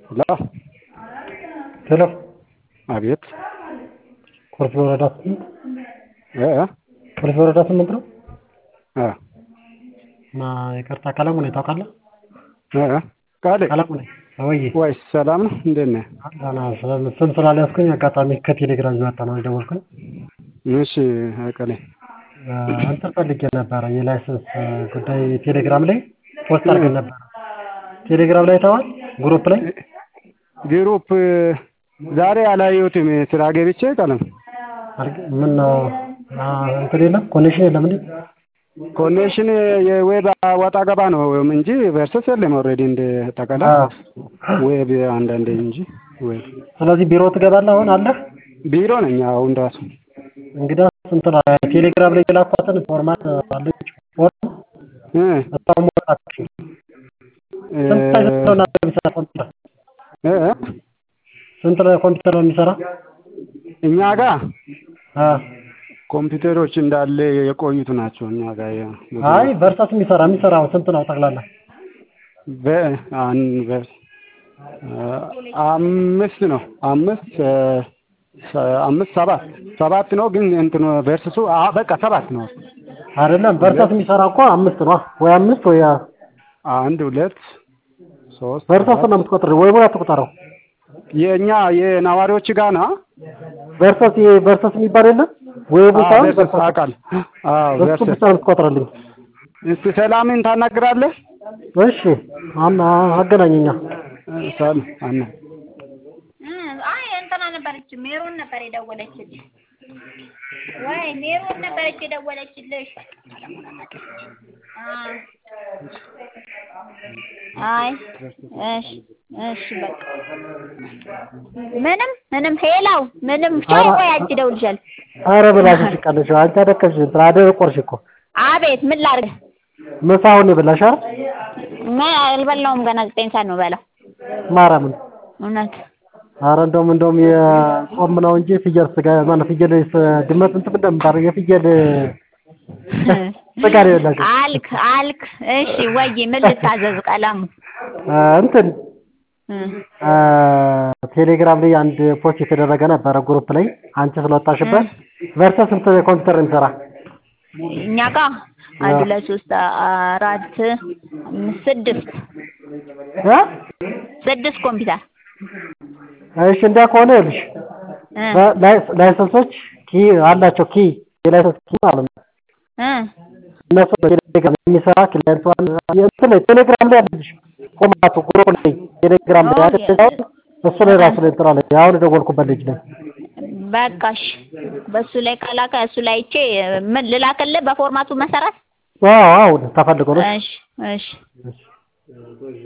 ሄሎ ሄሎ አቤት ኮልፌ ወረዳ ስምንት እ እ ኮልፌ ወረዳ ስምንት ነው እ እና ይቅርታ ቀለሙ ነኝ ታውቃለህ እ እ ቃሌ ቀለሙ ነኝ ወይ ወይ ሰላም ነው እንዴት ነህ? ስም ስላልያዝኩኝ አጋጣሚ ከቴሌግራም እየመጣ ነው የደወልኩኝ እሺ ቃሌ እንትን ፈልጌ ነበረ የላይሰንስ ጉዳይ ቴሌግራም ላይ ፖስት አድርገን ነበር ቴሌግራም ላይ አይተኸዋል ግሩፕ ላይ ግሩፕ ዛሬ አላየሁትም ስራ ገብቼ ቀለም ምነው እንትን የለም ኮኔክሽን የለም እንዴ ኮኔክሽን የዌብ ወጣ ገባ ነው እንጂ ቨርሰስ የለም ኦልሬዲ እንደ ጠቀላይ ዌብ አንዳንዴ እንጂ ዌብ ስለዚህ ቢሮ ትገባለህ አሁን አለህ ቢሮ ነኝ አሁን ራሱ እንግዲህ ስንት ነው ቴሌግራም ላይ የላኳትን ፎርማት አለች ፎርም እ እሷን መውጣት ስንት ላይ ነው እናንተ የሚሰራ ኮምፒውተር እ እ ስንት ላይ ኮምፒውተር ነው የሚሰራ እኛ ጋር አ ኮምፒውተሮች እንዳለ የቆዩት ናቸው እኛ ጋር ያ አይ ቨርሰስ የሚሰራ የሚሰራው ስንት ነው ጠቅላላ በአን በ አምስት ነው አምስት አምስት ሰባት ሰባት ነው ግን እንትኑ ቨርስሱ በቃ ሰባት ነው አይደለም ቨርሰስ የሚሰራ እኮ አምስት ነው ወይ አምስት ወይ አንድ ሁለት ሶስት ቨርሰስ ነው የምትቆጥረው ወይ ወይ አትቆጥረው የእኛ የነዋሪዎች ጋር ነው ቨርሰስ ይሄ ቨርሰስ የሚባል የለም ወይ ቦታ ቨርሰስ አውቃል አዎ እሱ ቨርሰስ ብቻ ነው የምትቆጥረልኝ እስቲ ሰላምን ታናግራለህ እሺ አማ አገናኘኛ ሰላም አና አይ እንትና ነበረች ሜሮን ነበር የደወለችልሽ። ወይ ሜሮን ነበረች የደወለችልሽ። አ አይ እሺ እሺ በቃ ምንም ምንም ሄላው ምንም ቻይ ቆይ አንቺ እደውልልሻለሁ። ኧረ ብላሽ ቀለሽ አንቺ አደከሽ እንትን አደረቆርሽ እኮ አቤት ምን ላድርግ? ምሳውን የበላሽ አይደል ምን አልበላውም ገና ዘጠኝ ሰዓት ነው በላው። ማርያምን እውነት ኧረ እንደውም እንደውም የጾም ነው እንጂ ፍየል ስጋ ማነው ፍየል ድመት እንትን እንደምታደርግ የፍየል ስጋ ነው የበላሽው አልክ አልክ እሺ ወይ ምን ልታዘዝ ቀለሙ እንትን ቴሌግራም ላይ አንድ ፖስት የተደረገ ነበረ ግሩፕ ላይ አንቺ ስለወጣሽበት ቨርሰስ ስንት ኮምፒውተር ነው የሚሰራ እኛ ጋ አንድ ሁለት ሶስት አራት አምስት ስድስት እ ስድስት ኮምፒውተር እሺ እንዲያ ከሆነ ይኸውልሽ ላይሰንሶች ኪ አላቸው ኪ የላይሰንስ ኪ ማለት ነው እ እነሱ በቴሌግራም የሚሰራ ክላይንት እንትን ላይ ቴሌግራም ላይ አለልሽ ፎርማቱ ግሩፕ ላይ ቴሌግራም ላይ አይደል እሱ ላይ ራሱ ላይ እንትን አለ አሁን የደወልኩበት ልጅ ላይ በቃሽ በሱ ላይ ካላከ እሱ ላይ አይቼ ምን ልላክልህ በፎርማቱ መሰረት አዎ አዎ ተፈልጎ ነው እሺ እሺ